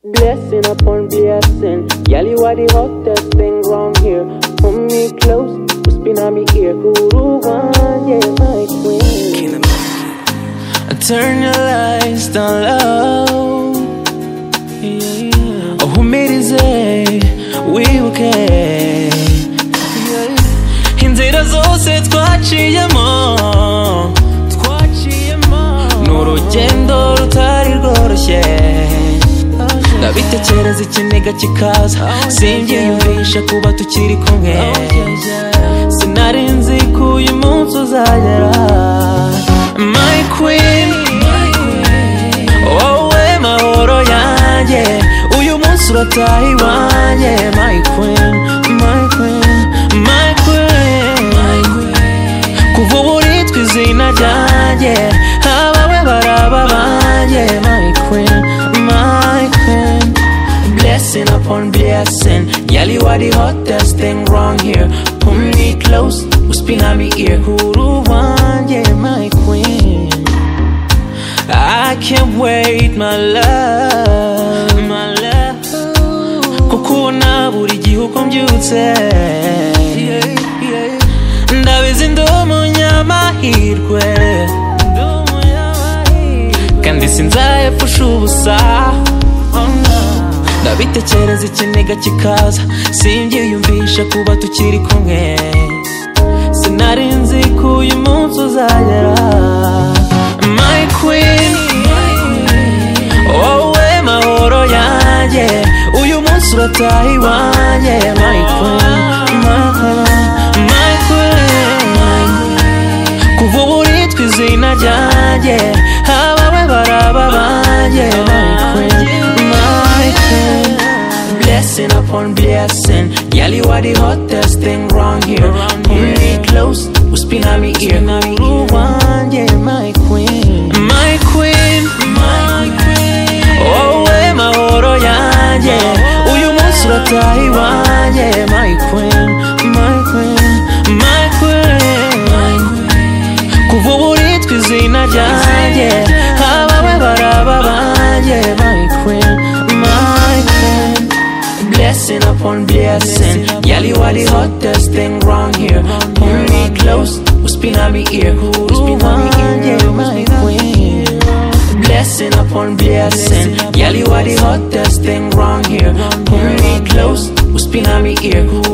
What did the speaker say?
Blessing upon blessing. Yali, what the hottest thing wrong here? Hold me close, what's been on me here? Guru one, yeah, my queen. I turn your lights down low. Oh, who made it say we okay? Inzira zose twaciyemo ni urugendo rutari rworoshye ndabitekereza ikiniga kikaza simbyiyumvisha kuba tukiri kumwe sinari nzi ko uyu munsi uzagera my queen wowe mahoro yanjye uyu munsi urataha iwanjye my queen my queen my queen kuva ubu uritwa izina ryanjye abawe baraba banjye my queen my queen blessing upon blessing yali what the hottest thing wrong here pull me close uspina mi ear huru wanjye my queen I can't wait my love my love kukubona buri gihe uko mbyutse ndabizi ndi umunyamahirwe kandi sinzayapfusha ubusa ndabitekereza ikiniga kikaza simbyiyumvisha kuba tukiri kumwe sinari nzi ko uyu munsi uzagera my queen wowe mahoro yanjye uyu munsi urataha iwanjye my queen my queen my queen kuva ubu uritwa izina ryanjye abawe baraba banjye my queen my queen blessing upon blessing yali what the hottest thing wrong here pull me close uspina mi ear uru wanjye my queen my queen my queen wowe mahoro yanjye uyu munsi urataha iwanjye my queen my queen my queen kuva ubu uritwa izina ryanjye abawe baraba banjye my queen my queen blessing upon blessing yali wali hottest thing wrong here pull me close uspina mi ear uspina mi ear my queen blessing upon blessing yali wali hottest thing wrong here pull me close uspina mi ear